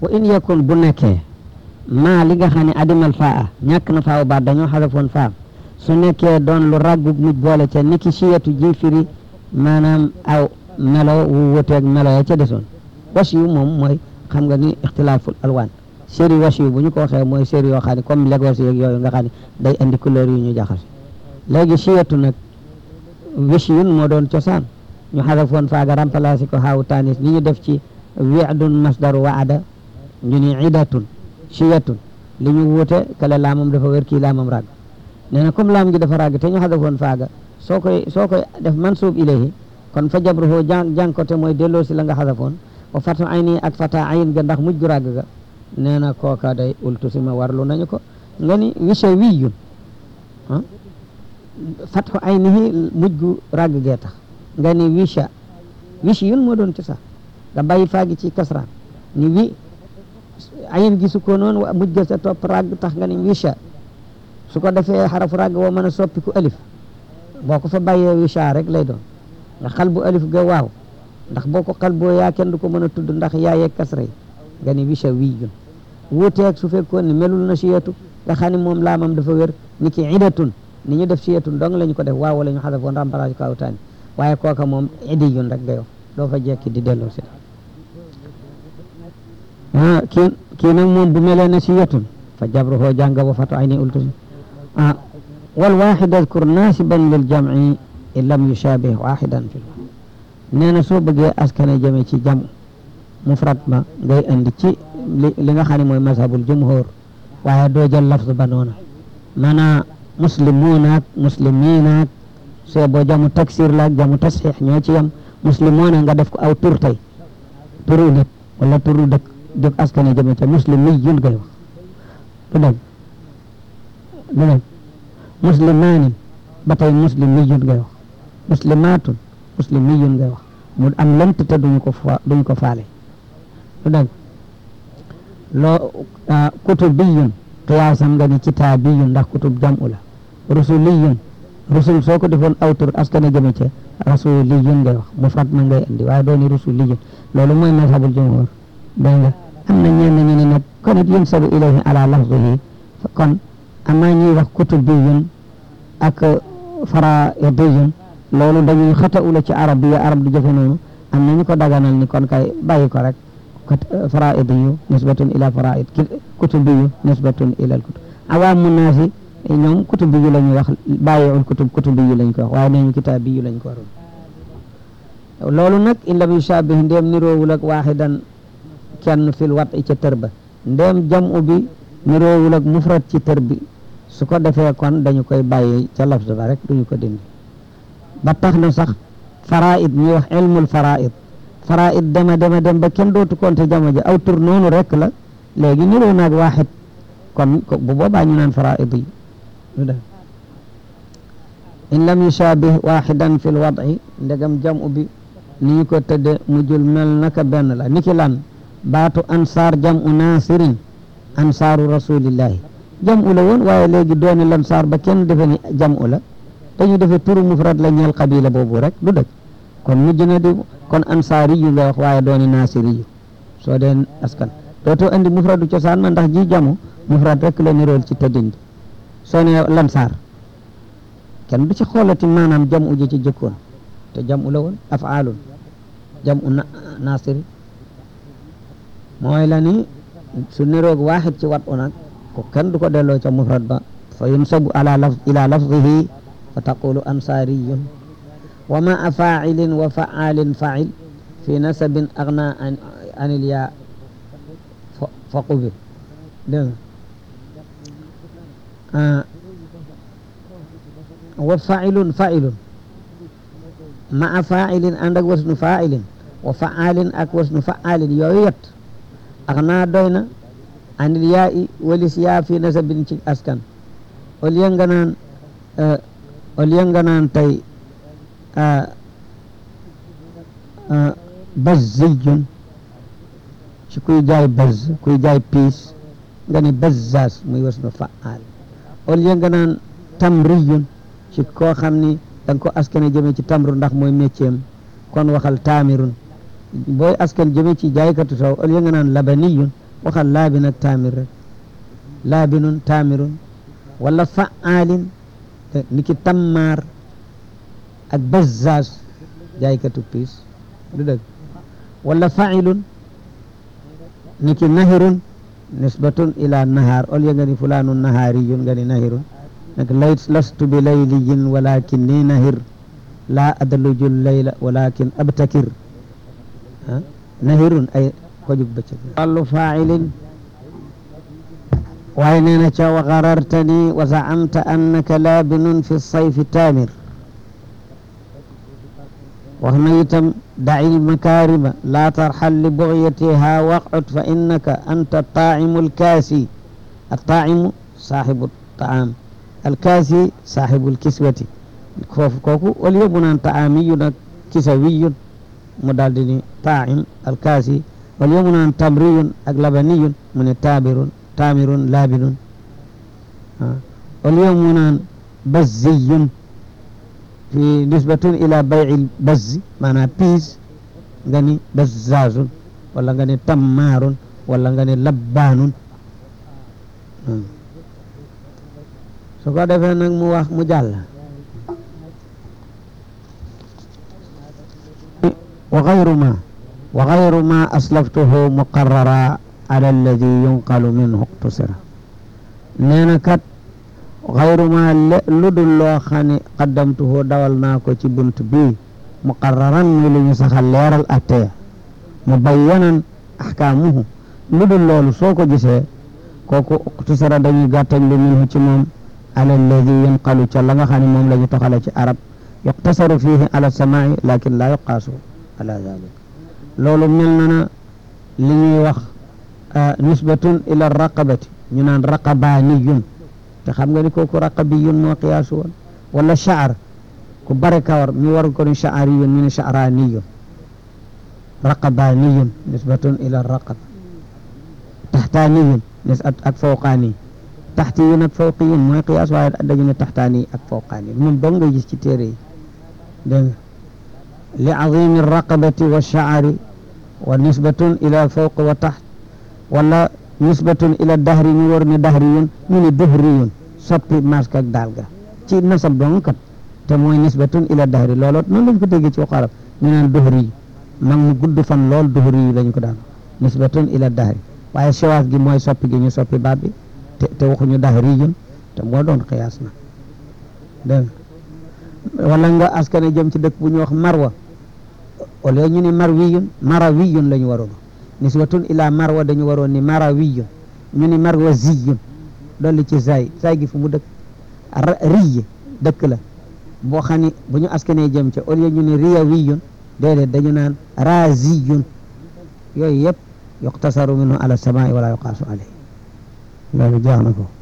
wa in yakun bu nekkee maa li nga xam ne adimal faa ñàkk na faaw baat dañoo xasafoon faam su nekkee doon lu ràggug muj boole ca niki siyatu ji firi maanaam aw melo wu wuteeg melo ya ca desoon was yu moom mooy xam nga ni ixtilaaful alwaan série was yu bu ñu ko waxee mooy série yoo xam ne comme Lagos yeeg yooyu nga xam ne day andi couleur yu ñu jaxase léegi siyatu nag wishiyun moo doon cosaan ñu xasafoon faaga remplacé ko xaawu tanis ni ñu def ci wi'dun masdaru waada ñu ni idatun siyatun li ñu wuute kale laamam dafa wér kii laamam ràgg nee na comme laam gi dafa ràgg te ñu xasafoon faaga soo koy soo koy def mansuub ilayhi kon fa jabruhu jàng jàng ko te mooy delloo si la nga xasafoon wa fatu ayni ak fata ayin ga ndax mujj gu ràgg ga nee na kooka day ultu si ma warlu nañu ko nga ni wisha wiyun ah fatu aynihi mujj gu ràgg gee tax nga ni wisha wishi yun moo doon ci sax nga bàyyi faagi ci kasraan ni wi ayin gi su ko noonu wa mujj ga sa topp ràgg tax nga ni wisha su ko defee xarafu ràgg woo mën a soppiku alif boo ko fa bàyyee wisha rek lay doon nga xal bu alif ga waaw ndax boo ko xal boo yaa kenn du ko mën a tudd ndax yaayee kasra yi nga ni wisha wiyun wuuteeg su fekkoon ne melul na siyatu nga xam ne moom laamam dafa wér ni ki idatun ni ñu def siyatun dong la ñu ko def waaw wala ñu xasafoon remplacé ko awtaani waaye kooka moom idiyun rek nga yow doo fa jekki di delloo si ah kii kii nag moom bu melee ne siyatun fa jabruhu jànga wa fatu ayni ultus ah wal waxid adkur naasiban lil jamci in lam yushabih waxidan fi nee na soo bëggee askane jëme ci jam mufrad ma ngay andi ci li li nga xam ne mooy mazhabul jumhur waaye doo jël lafz ba noona maanaa muslimunaak musliminaak soo boo jamu taksir laak jamu tasxiix ñoo ci yam muslimoona nga def ko aw tur tey turu nit wala turu dëkk jóg askane jëme ca muslimiyun ngay wax du dëgg du dëgg muslimaanin ba tey muslimiyun ngay wax muslimaatun muslimiyun ngay wax mu am lënt te duñu ko fa duñu ko faale du dëgg loo kutubiyun qiyaasam nga ni kitaabiyun ndax kutub jam'u la rusuliyun rusul soo ko defoon aw tur askane jëme ca rasuliyun ngay wax mufrad ma ngay andi waaye dooni rusuliyun loolu mooy mazhabul jumhur dégg nga am na ñenn ñu ne nag kon it yunsabu ilayhi ala lafzihi kon ama ñuy wax kutubiyun ak faraidiyun loolu dañuy xata ula ci arab bi arab di jëfe noonu am na ñu ko daganal ni kon kay bàyyi ko rek faraidiyu nisbatun ila faraid kutubiyu nisbatun ila al kutub awaamu naasi ñoom kutubiyu la ñuy wax bàyyiul kutub kutubiyu lañ ko wax waaye nañu kitaabiyu lañ ko waroon loolu nag in lam yushabih ndéem niroowul ak waaxidan kenn fil wat i ca tër ba ndéem jamu bi niroowul ak mufrad ci tër bi su ko defee kon dañu koy bàyyi ca lafz ba rek duñu ko dindi ba tax na sax faraid ñuy wax ilmul faraid faraid dema dema dem ba kenn dootu konte jamo ja aw tur noonu rek la léegi niroo naag waaxid kon bu boobaa ñu naan faraid yi lu def in lam yushabih waxidan fi lwad'i ndegam jamu bi ni ñu ko tëdde mujjul mel naka benn la niki lan baatu ansaar jamu naasirin ansaaru rasulillahi jamu la woon waaye léegi dooni lansaar ba kenn defe ni jamu la dañu defe turu mufrad la ñeel qabila boobu rek du dëgg kon mujj na di kon ansaari yu nga wax waaye dooni naasiri yu soo dee askan dootoo andi mufradu cosaan ma ndax ji jamu mufrad rek la nirool ci tëddin bi soo ne lansaar kenn du ci xoolati maanaam jamu ji ci jëkkoon te jamu la woon afaalun jamu naasiri mooy la ni su niroog waaxid ci wat u nag ko kenn du ko delloo ca mufrad ba fa yunsabu ala laf ila lafzihi fa taqulu ansaariyun wa maa faacilin wa faalin faacil fi nasabin agna an anil yaa fa qubil dégg nga wa faacilun faacilun maa faacilin ànd ak wasnu faacilin wa faalin ak wasnu faalin yooyu yet agna doy na anil yaa i walis yaa fi nasabin ci askan au lieu nga naan au lieu nga naan tey bazziyun ci kuy jaay bazz kuy jaay piis nga ni bazzaas muy wasnu faal au lieu nga naan tamriyun ci koo xam ni da nga ko askane jëme ci tamru ndax mooy métier kon waxal taamirun booy askan jëme ci jaaykatu soow au lieu nga naan labaniyun waxal laabin ak taamir rek laabinun taamirun wala fa'aalin ni ki tammaar ak bazzaaz jaaykatu piis du dëgg wala fa'ilun ni ki nahirun nisbatun ila nahaar ol ya nga ni fulaanun nahaariyun nga ni nahirun nag lay lastu bi layliyin walakin ni nahir laa adluju layla walakin abtakir ah nahirun ay ko jug bëccëg wàllu faa'ilin waaye nee na ca wa garartani wa zaamta annaka laabinun fi sayfi taamir wax na itam daci lmakaarima laa tarxal li bugyatiha waqcud fa innaka anta taacimu alkaasi attaacimu saaxibu taam alkaasi saaxibu alkiswati foofu kooku au lieu mu naan taamiyun ak kisawiyun mu daal di ni taacim alkaasi au lieu mu naan tamriyun ak labaniyun mu ne taabirun taamirun laabinun au lieu mu naan bazziyun fi nisbatun ila bayci bazzi maanaam piis nga ni bazzaazun wala nga ni tammaarun wala nga ni labbaanun su ko defee nag mu wax mu jàll wa gayru ma wa gayru ma aslaftuhu muqarrara ala alladi yunqalu minhu iqtusira nee na kat xayru ma lu dul loo xam ne qaddamtuhu dawal naa ko ci bunt bii muqarraran muy lu ñu saxal leeral atteya mubayyanan ahkaamuhu lu dul loolu soo ko gisee kooku iqtusira dañuy gàttañ lu minhu ci moom ala alladi yunqalu ca la nga xam ne moom la ñu toxale ci arab yuqtasaru fihi ala samaai lakin laa yuqaasu ala dalik loolu mel na na li ñuy wax nisbatun ila raqabati ñu naan raqabaaniyun te xam nga ni kooku raqabiyun moo qiyaasu woon wala shaar ku bare kawar mi war ko ni shaariyun ñu ne shaaraaniyun raqabaaniyun nisbatun ila raqaba taxtaaniyun nis ak fawqaani taxtiyun ak fawqiyun mooy qiyaas waaye dañu ne taxtaani ak fawqaani moom dong nga gis ci téere yi dégg nga li azimi raqabati wa shaari wa nisbatun ila fawq wa taxt wala nisbatun ila dahri ñu war ne dahriyun ñu ne duhriyun soppi mask ak daal ga ci nasab dong kat te mooy nisbatun ila dahri looloo noonu lañ ko déggee ci waxu arab ñu naan duhri mag mu gudd fan lool duhri yi lañu ko daan nisbatun ila dahri waaye siwaas gi mooy soppi gi ñu soppi baat bi te te waxuñu dahriyun te moo doon xiyaas na dégg wala nga askane jëm ci dëkk bu ñu wax marwa au lieu ñu ne marwiyun marawiyun la ñu waroon nisbatun ila marwa dañu waroon ni marawiyun ñu ni marwa ziyun dolli ci zay zay gi fu mu dëkk riy dëkk la boo xam ni bu ñu askanee jëm ca au lieu ñu ni riyawiyun déedéet dañu naan raziyun yooyu yëpp yuqtasaru minhu ala samaai wala yuqaasu alayhi loolu jeex na ko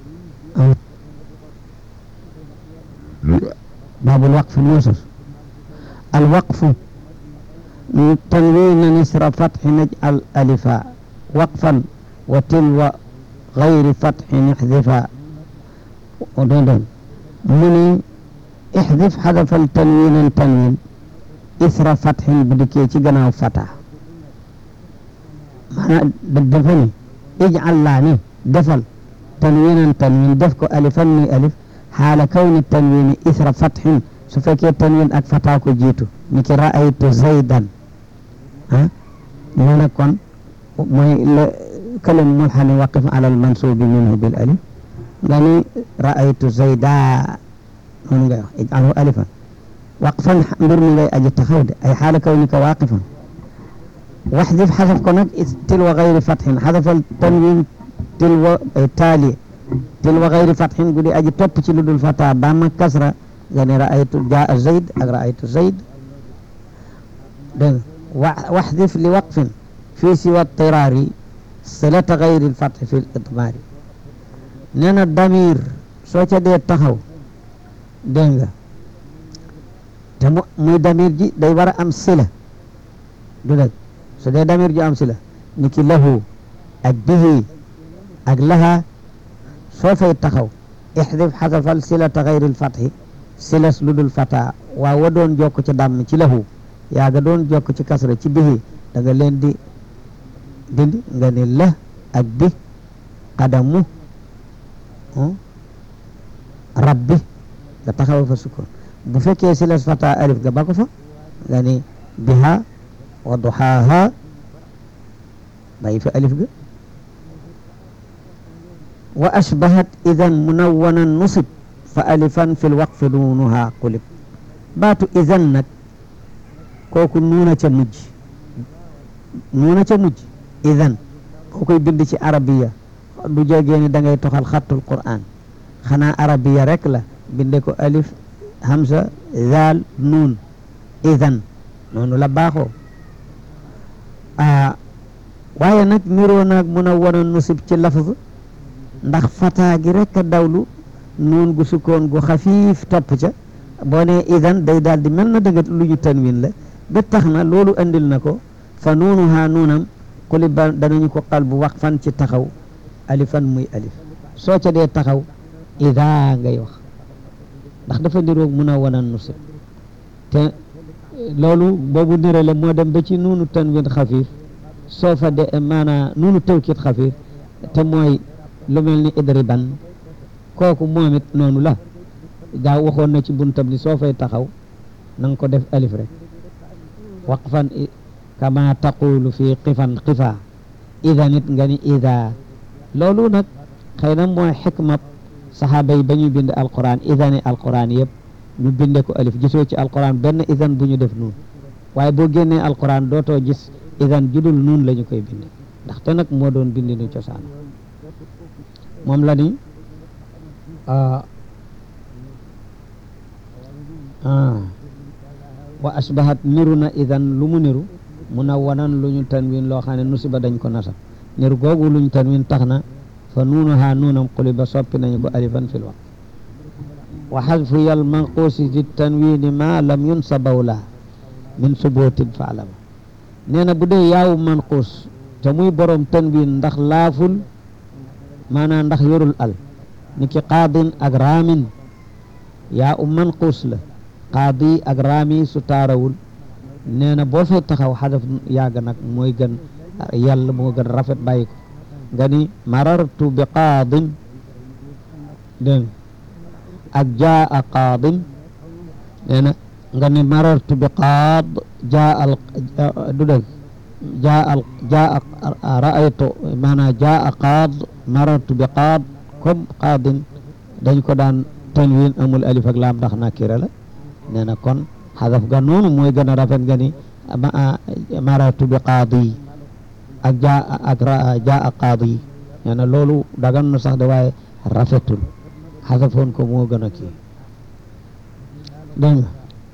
baabul waqf nuusus al waqfu تنوين نسر فتح نجعل ألفا وقفا وتلو غير فتح نحذفا ودندن مني احذف حذف التنوين تنوين إثر فتح بدكي تجنا فتح معنى دفني اجعل لاني دفل تنوينا تنوين دفك ألفا ألف حال كون التنوين إثر فتح سفكي التنوين أكفتاكو جيتو نكي رأيت زيدا ah ñu ne kon mooy la kalim mulhani waqif ala al mansubi minhu bil alif nga ni raaytu zayda noonu ngay wax ij'alhu alifan waqfan mbir mi ngay aji taxaw de ay xaala kawnika waaqifan waxdif xasaf ko nag tilwa gayri fatxin xasafal tanwin tilwa taali tilwa gayri fatxin gudi aji topp ci lu dul fata ba ma kasra nga ni raaytu jaa zayd ak raaytu zayd dégg واحذف لوقف في سوى اضطرار صلة غير الفتح في الإضمار نينا الضمير سوچا دي تخاو دنگا muy damir ji day war a am sila du dëgg su dee damir ji am sila ni ki lahu ak bihi ak laha soo fay taxaw ixdif xasafal silata gayril fathi silas lu dul fata waa wa doon jokk ci dàmm ci lahu yaa nga doon jokk ci kasra ci bihi da nga leen di dindi nga ne la ak bi qadamu rabbi nga taxaw fa sukkoon bu fekkee si les fata alif nga ba ko fa nga ni biha wa duhaaha bàyyi fa alif ga wa ashbahat idan munawwanan nusib fa alifan fi lwaqfi nuunuha qulib baatu idan nag kooku nuuna ca mujj nuuna ca mujj idan koo koy bind ci arabiya du jógee ni da ngay toxal xattul qur'an xanaa arabiya rek la binde ko alif hamza zaal nuun idan noonu la baaxoo ah waaye nag niroo naag mun a wan a nusib ci lafz ndax fataa gi rek a dawlu nuun gu sukkoon gu xafiif topp ca boo ne idan day daal di mel na dëgg lu ñu tanwin la ba tax na loolu andil na ko fa nuunuhaa nuunam xuli ba danañu ko xal bu wax fan ci taxaw alifan muy alif soo ca dee taxaw ida ngay wax ndax dafa niroog mun a wan a nusib te loolu boobu nirale moo dem ba ci nuunu tanwin xafiif soo fa de maanaa nuunu tawkit xafiif te mooy lu mel ni idriban kooku moom it noonu la gaa waxoon na ci buntam ni soo fay taxaw na nga ko def alif rek waqfan kama taqulu fi qifan qifa ida nit nga ni ida loolu nag xëy na mooy xikma saxaaba yi ba ñuy bind alquran idani alquran yëpp ñu binde ko alif gisoo ci alquran benn idan bu ñu def nuun waaye boo génnee alquran dootoo gis idan judul nuun la ñu koy binde ndaxte nag moo doon bindi nu cosaan moom la ni wa asbahat niru na idan lu mu niru mu na wanan lu ñu tanwin loo xam ne nusiba dañ ko nasab niru googu luñ tanwin tax na fa nuunuha nuunam quliba soppi nañu ko alifan fil waqt wa xadfu yal manquusi di tanwini ma lam yunsabaw la min subutin fa alama nee na bu dee yaawu manquus te muy borom tanwin ndax laaful maanaam ndax yorul al ni ki qaadin ak raamin yaa u manquus la qaadi ak raami su taarawul nee na boo fay taxaw xadaf yàgg nag mooy gën yàlla moo gën rafet bàyyi ko nga ni marartu bi qaadin dégg ak jaa qaadin nee na nga ni marartu bi qaad jaa al du dëgg jaa al jaa raaytu maanaam jaa qaad marartu bi qaad comme qaadin dañ ko daan tanwin amul alif ak laam ndax nakira la nee na kon xadaf ga noonu mooy gën a rafet nga ni marartu bi qaadi ak jaa ak jaa qaadi nee na loolu dagan na sax de waaye rafetul xadafoon ko moo gën a kii dégg nga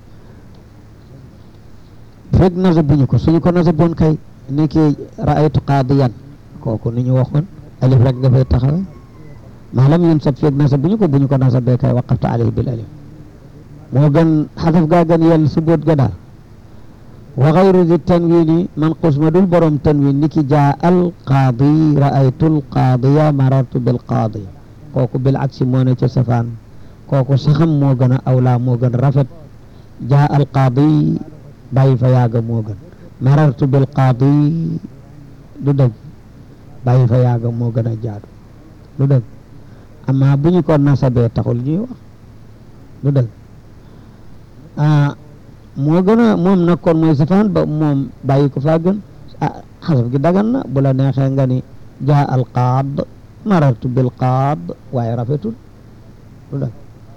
fekk nasabuñu ko suñu ko nasaboon kay ni ki raaytu qaadiyan kooku ni ñu waxoon alif rek nga fay taxawe maalam yun sab fekk nasabuñu ko bu ñu ko nasabee kay waqaftu alayhi bil alif moo gën xadaf gaa gën yàlla su boot ga daal wa xayru di tanwini manqus ma dul borom tanwin ni ki jaa al qaadi raaytu al qaadiya marartu bil qaadi kooku bil aksi moo ne ca safaan kooku saxam moo gën a awlaa moo gën rafet jaa al qaadi bàyyi fa yaaga moo gën marartu bil qaadi du dëgg bàyyi fa yaaga moo gën a jaadu du dëgg amma bu ñu ko nasabee taxul ñuy wax du dëgg ah moo gën a moom nag kon mooy safaan ba moom bàyyi ko faa gën ah xasaf gi dagan na bu la neexee nga ni jaa al qaad marartu bil qaad waaye rafetul du dëgg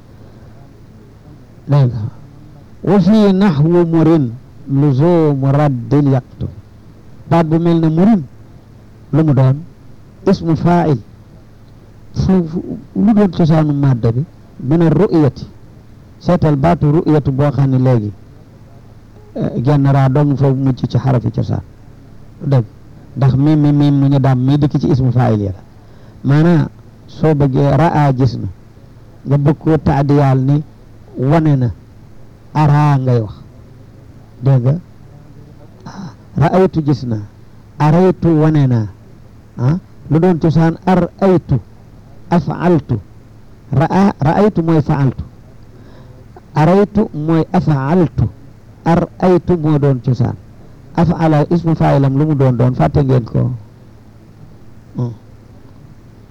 dégg nga wa fii naxwu murin luzumu raddil yaqtu baat bu mel ne murin lu mu doon ismu faa'il foofu lu doon cosaanu madda bi min ar-ru'yati seetal baatu ru'yatu boo xam ne léegi genn raa dong foofu mucc ci xarafi cosaan dëgg ndax mim mi mim mu ñu daam mii dikk ci ismu faa'il ya la maanaam soo bëggee raa gis na nga bëgg koo taadiyaal ni wane na araa ngay wax dégg nga raaytu gis na araytu wane naa ah lu doon cosaan ar aytu afaaltu raa raaytu mooy faaltu araytu mooy afaaltu ar aytu moo doon cosaan afala ismu faayilam lu mu doon doon fàtte ngeen ko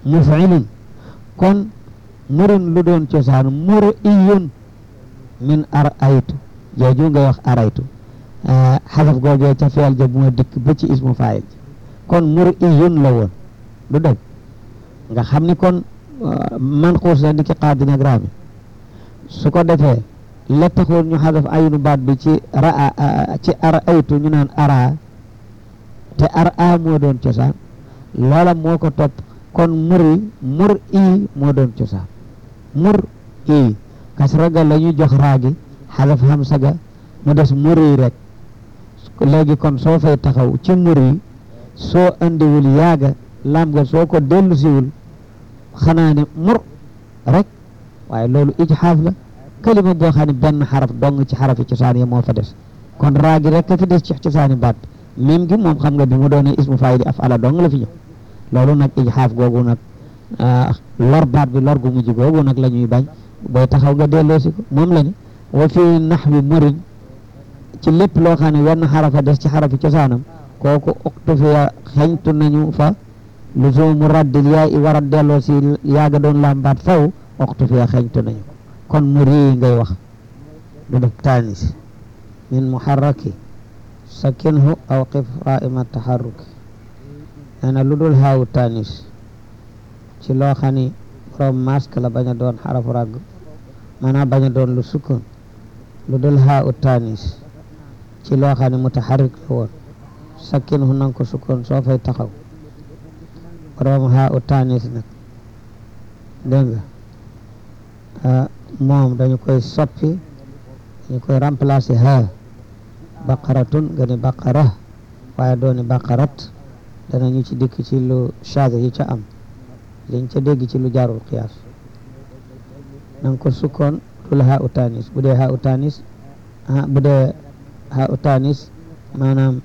mufilun kon murun lu doon cosaan mur iyun min ar aytu jooju ngay wax araytu xasaf googee ca feel ja moo dikk ba ci ismu faayil kon mur iyun la woon du dëgg nga xam ni kon man xuus la ni ki qaadi nag raami su ko defee la taxoon ñu xasaf aynu baat bi ci raa ci ar aytu ñu naan ara te ar a moo doon cosaan loola moo ko topp kon muri mur i moo doon cosaan mur i kasra ga la ñu jox raagi xalaf hamsa ga mu des muri rek léegi kon soo fay taxaw ci muri soo andiwul yaaga lam ga soo ko dellu siwul xanaa ne mur rek waaye loolu ijxaaf la kalima boo xam ne benn xaraf dong ci xarafi cosaan ya moo fa des kon raagi rek ka fi des ci cosaani baat mim gi moom xam nga bi mu doonee ismu faayili afala dong la fi ñëw loolu nag ijxaaf googu nag lor baat bi lor gu mujj googu nag la ñuy bañ booy taxaw nga delloosi ko moom la ni wa fi naxwi murin ci lépp loo xam ne wenn xarafa des ci xarafi cosaanam kooku uktufiya xeñtu nañu fa luzumu raddil yaa i war a delloo si yaaga doon lambaat faw uktufiya xeñtu nañu kon muri ngay wax du def taanis min muharraki sakinhu aw qif raima taharruki nee na lu dul haawu taanis ci loo xam ni borom masque la bañ a doon xarafu ràgg maanaam bañ a doon lu sukkoon lu dul haawu taanis ci loo xam ne mutaharrik la woon sakinhu nanga ko sukkoon soo fay taxaw borom haawu taanis nag dégg nga moom dañu koy soppi dañu koy remplacer ha baqaratun nga ni baqara waaye dooni baqarat danañu ci dikk ci lu chage yi ca am liñ ca dégg ci lu jaarul qiyaas nanga ko sukkoon dul ha utanis bu dee ha utanis bu dee ha utanis maanaam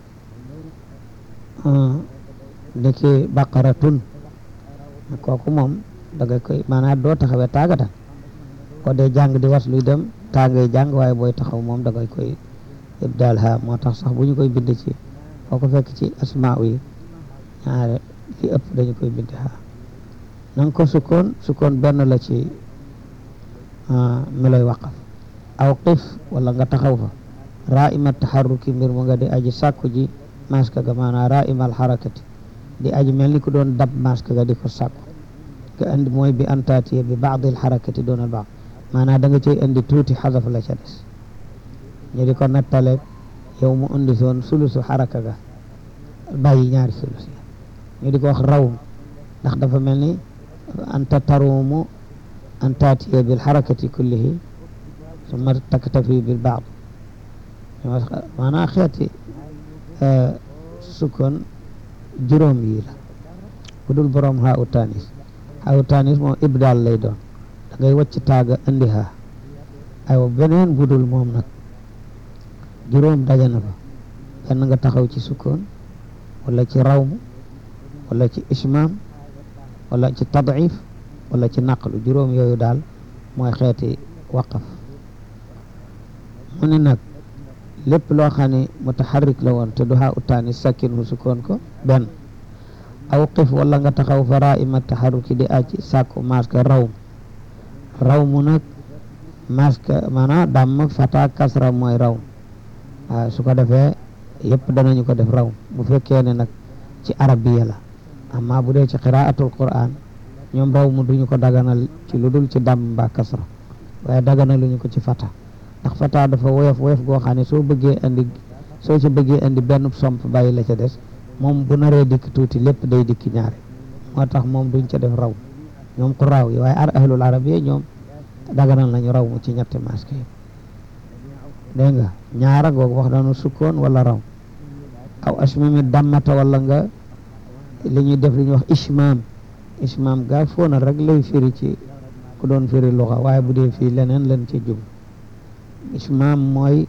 ndiki baqaratun kooku moom danga koy maanaam doo taxawee taagatan ko dee jàng di was luy dem taagay jàng waaye booy taxaw moom dangay koy ibdaal ha moo tax sax bu ñu koy bind ci foo ko fekk ci asmaa yi ñaare li ëpp dañu koy bind ha nanga ko sukkoon sukkoon benn la ci mi lay waqaf aw qif wala nga taxaw fa raima taxarruki mbir mu nga di aji sàkku ji maska ga maanaam raima alxarakati di aji mel ni ku doon dab maska ga di ko sàkku nga andi mooy bi antaatiye bi baadi alxarakati doon al baad maanaam da nga cay indi tuuti xasaf la ca des ñu di ko nattale yow mu indi soon sulusu xaraka ga bàyyi ñaari sulus yi ñu di ko wax raw ndax dafa mel ni anta tarumu an taatiya bil xarakati kullihi summa taktafi bil baad maanaam xeeti sukkoon juróom yi la bu dul borom haa u tanis haa u tanis moom ibdaal lay doon da ngay wàcc taaga indi haa aywa beneen bu dul moom nag juróom daje na fa benn nga taxaw ci sukkoon wala ci rawmu wala ci ismaam wala ci tadif wala ci naqlu juróom yooyu daal mooy xeeti waqaf mu ne nag lépp loo xam ne mutaharrik la woon te du haa utaani sakkin hu sukkoon ko benn aw qif wala nga taxaw fa raima taharruki di aji sàkku maska rawm rawmu nag maska maanaam damm fata kasra mooy rawm waaw su ko defee yëpp danañu ko def raw bu fekkee ne nag ci arabiya la amma bu dee ci qiraatul quran ñoom raw mu duñu ko daganal ci lu dul ci dàmm mbaa kasra waaye daganaluñu ko ci fata ndax fata dafa woyof woyof goo xam ne soo bëggee andi soo ci bëggee andi benn somp bàyyi la ca des moom bu naree dikk tuuti lépp day dikk ñaare moo tax moom duñ ca def raw ñoom ku raaw yi waaye ar ahlul arabiya ñoom daganal nañu raw mu ci ñetti maske yi dégg nga ñaara googu wax nañu sukkoon wala raw aw asmami dammata wala nga li ñuy def li ñuy wax ishmaam ishmaam gaa foona rek lay firi ci ku doon firi luxa waaye bu dee fii leneen leen ci jub ishmaam mooy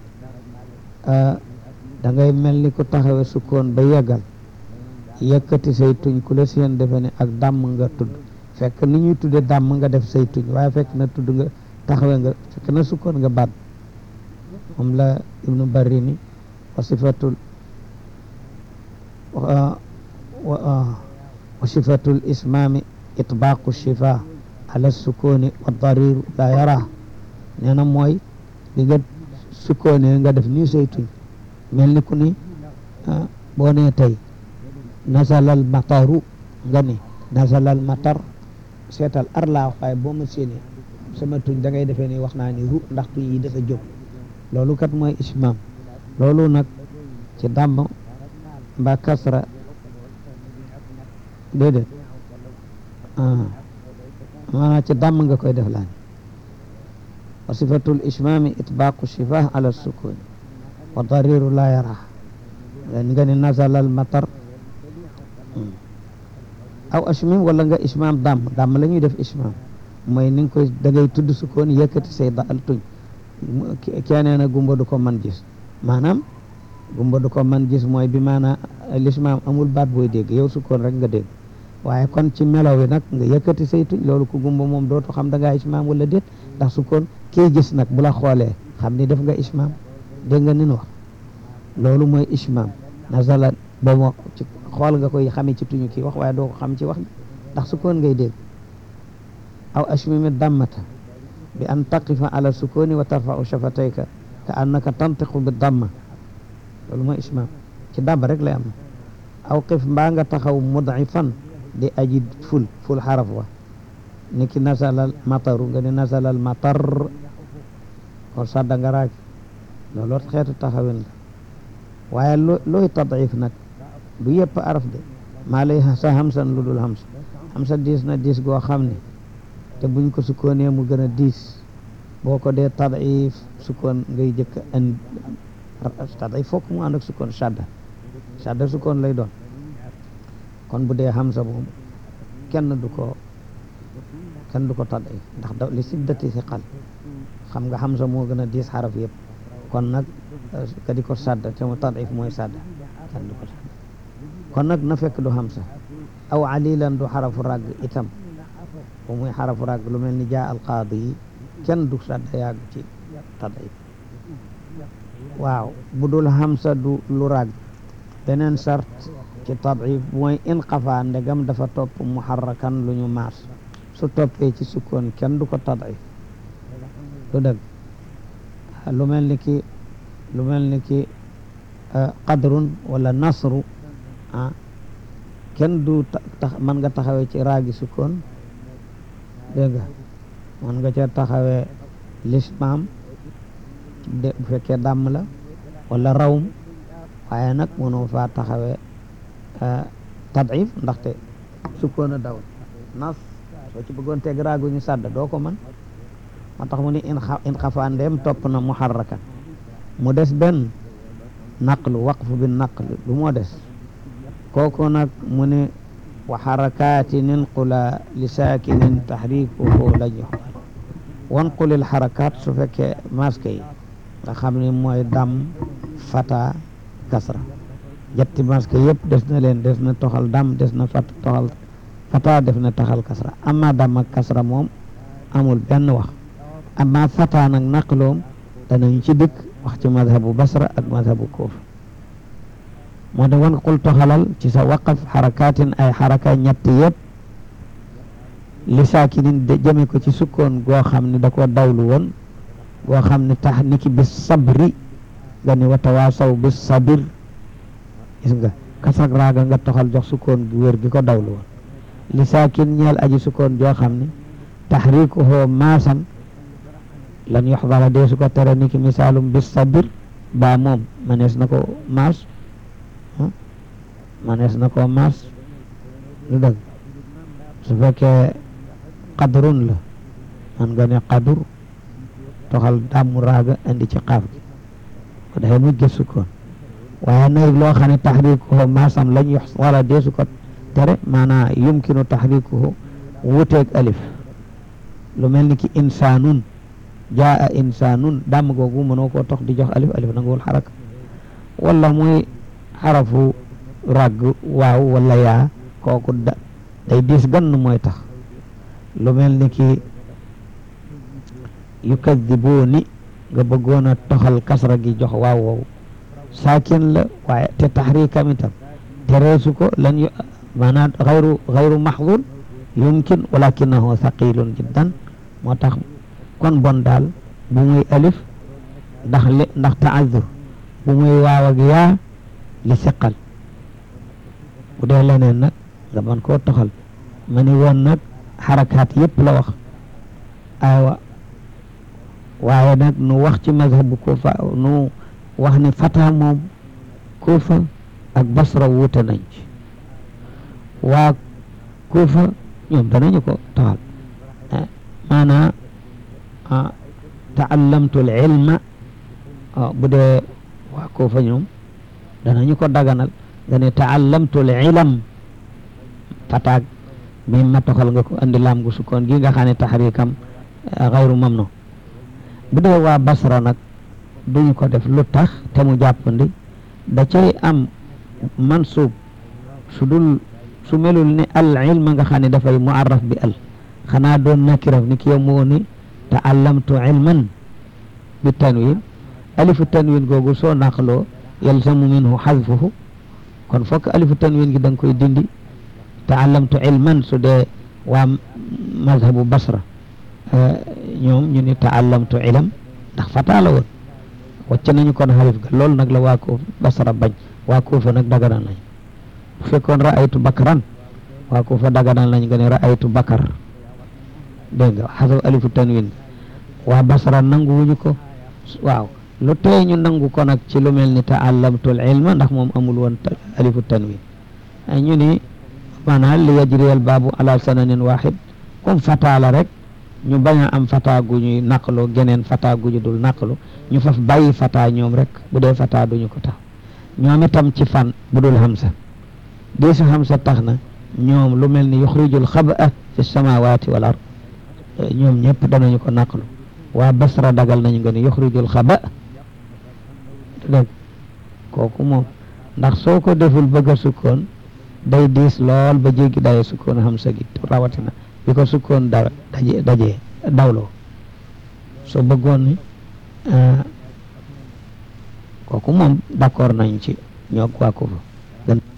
da ngay mel ni ku taxawe sukkoon ba yeggal yëkkati say tuñ ku la seen defe ne ak dàmm nga tudd fekk ni ñuy tudde dàmm nga def say tuñ waaye fekk na tudd nga taxawe nga fekk na sukkoon nga baat moom la ibnu barini wa sifatul wa sifatul ismaami itbaaqu shifa ala sukuni wa dariru la yara nee na mooy li nga sukkoonee nga def nii say tuñ mel ni ku ni boo nee tey nasalal mataru nga ni nasalal matar seetal ar laa waaye boo ma séenee sama tuñ da ngay defee ni wax naa ni ru ndax tuñ yi dafa jóg loolu kat mooy ismaam loolu nag ci dàmm mbaa kasra déedéet maanaam ci dàmm nga koy def laan wa sifatul ismaami itbaaqu shifah ala sukuni wa dariru la yara nga ni nazalal matar aw ashmim wala nga ismaam dàmm dàmm la ñuy def ismaam mooy ni nga koy da ngay tudd sukkoon yëkkati say dal tuñ keneen a gumba du ko man gis maanaam gumba du ko man gis mooy bi maanaam lismaam amul baat booy dégg yow sukkoon rek nga dégg waaye kon ci melaw wi nag nga yëkkati say tuñ loolu ku gumba moom dootu xam da ngaa ismaam wala déet ndax sukkoon kii gis nag bu la xoolee xam ni def nga ismaam dégg nga nin wax loolu mooy ismaam nazala ba mo ci xool nga koy xamee ci tuñu kii wax waaye doo ko xam ci wax ndax sukkoon ngay dégg aw ashmimi dammata bi an taqifa ala sukuni wa tarfau shafatayka ka annaka tantiqu bi damma loolu mooy ismaam ci dàmba rek lay am aw qif mbaa nga taxaw mudifan di aji ful ful xaraf wa niki nasalal mataru nga ni nasalal matar kon sadda nga raag loolu xeetu taxawin la waaye looy tadif nag du yëpp araf de maa lay sa hamsan lu dul hams hamsa diis na diis goo xam ne te buñ ko sukkoonee mu gën a diis boo ko dee tadif sukkoon ngay jëkk an tadif fokk mu ànd ak sukkoon shadda shadda sukkoon lay doon kon bu dee hamsa moom kenn du ko kenn du ko tadif ndax da li siddati si xal xam nga hamsa moo gën a diis xaraf yëpp kon nag ka di ko sadda te mu tadif mooy sadda kenn du ko sadda kon nag na fekk du hamsa aw alilan du xarafu ràgg itam bu muy xarafu ràgg lu mel ni jaa alqaadi yi kenn du sadda yàgg ci tadif waaw bu dul hamsa du lu ràgg beneen sart ci tadif mooy in xafa ndegam dafa topp muharrakan lu ñu maas su toppee ci sukkoon kenn du ko tadif du dëgg lu mel ni ki lu mel ni ki qadrun wala nasru ah kenn du tax mën nga taxawee ci raagi sukkoon dégg nga mën nga ca taxawee lismaam de bu fekkee dàmm la wala rawm waaye nag mënoo faa taxawee tadif ndaxte sukkoon a daw nas soo ci bëggoon teg raagu ñu sàdd doo ko mën moo tax mu ni in in xafaa ndeem topp na muharrakan mu des benn naqlu waqfu bi naqlu lu moo des kooku nag mu ne wa xarakatin inqula li saakinin taxrikuhu la jox wanqulil xarakaat su fekkee maske yi nga xam ne mooy dam fata kasra jetti maske yëpp des na leen des na toxal dam des na fat toxal fata def na taxal kasra amma dam ak kasra moom amul benn wax amma fata nag naqloom danañ ci dikk wax ci madhabu basra ak madhabu kuufa moo de wan qul toxalal ci sa waqaf xarakaatin ay xaraka ñett yëpp li saakinin de jëme ko ci sukkoon goo xam ne da ko dawlu woon goo xam ne tax niki bis sabri nga ni wa tawaasaw bis sabir gis nga kasak raaga nga toxal jox sukkoon gu wér gi ko dawlu woon li saakin ñeel aji sukkoon joo xam ne taxrikuhu maasan lan yoxdara dee su ko tere niki misaalum bis sabir baa moom manees na ko maas manees na ko maas lu dëgg su fekkee qadrun la man nga ne qadur toxal dàmmu raaga indi ci xaaf gi ko dafay mujj sukkoon waaye nag loo xam ne taxrikuhu maasam lañ yox wala deesu ko tere maanaa yumkinu taxrikuhu wuteeg alif lu mel ni ki insaanun jaa insaanun dàmm googu mënoo koo tox di jox alif alif nanguwul xaraka wala muy xarafu ràgg waaw wala yaa kooku da day diis gann mooy tax lu mel ni ki yukadibuuni nga bëggoon a toxal kasra gi jox waaw wow saakin la waaye te taxrikam itam tereesu ko lan yu maanaam xayru xayru maxdur yumkin walakinahu thaqilun jiddan moo tax kon bon daal bu muy alif ndax li ndax taazur bu muy waaw ak yaa li siqal bu dee leneen nag nga mën koo toxal ma ni woon nag xarakaat yëpp la wax aywa waaye nag nu wax ci mazhabu kufa nu wax ni fata moom kufa ak basra wuute nañ ci waa kufa ñoom danañu ko toxal maanaa taallamtu l ilma bu dee waa kufa ñoom danañu ko daganal nga ne taallamtu l ilam fataag mi ma toxal nga ko andi laam gu sukkoon gi nga xam ne taxrikam xayru mamnu bu dee waa basra nag duñu ko def lu tax te mu jàppandi da cay am mansub su dul su melul ni al ilma nga xam ne dafay muarraf bi al xanaa doon nakiraf ni ki yow moo ni taallamtu ilman bi tanwin alifu tanwin googu soo naqloo yalzamu minhu xadfuhu kon fokk alifu tanwin gi da nga koy dindi taallamtu ilman su dee waa mazhabu basra ñoom ñu ni taallamtu ilam ndax fataa la woon wàcc nañu kon xarif ga loolu nag la waa ko basra bañ waa kuufa nag daganal nañ bu fekkoon raaytu bakran waa kuufa daganal nañ nga ne raaytu bakar dégg nga xasab alifu tanwin waa basra nangu wuñu ko waaw lu tee ñu nangu ko nag ci lu mel ni taallamtul ilma ndax moom amul woon alifu tanwin ñu ni maanaam li yajriyal baabu ala sananin waxid comme fataa la rek ñu bañ a am fataa gu ñuy naqlu geneen fataa gu ñu dul naqlu ñu faf bàyyi fataa ñoom rek bu dee fataa duñu ko tax ñoom itam ci fan bu dul hamsa deesu hamsa tax na ñoom lu mel ni yuxrijul xaba fi samawati wal ard ñoom ñëpp danañu ko naqlu waa basra dagal nañu nga ni yuxrijul xaba dégg kooku moom ndax soo ko deful bëgg a sukkoon day diis lool ba jéggi daye sukkoon hamsa gi rawatina bi ko sukkoon da daje daje dawloo soo bëggoon ni kooku moom d'accord nañ ci ñoo waa ko fa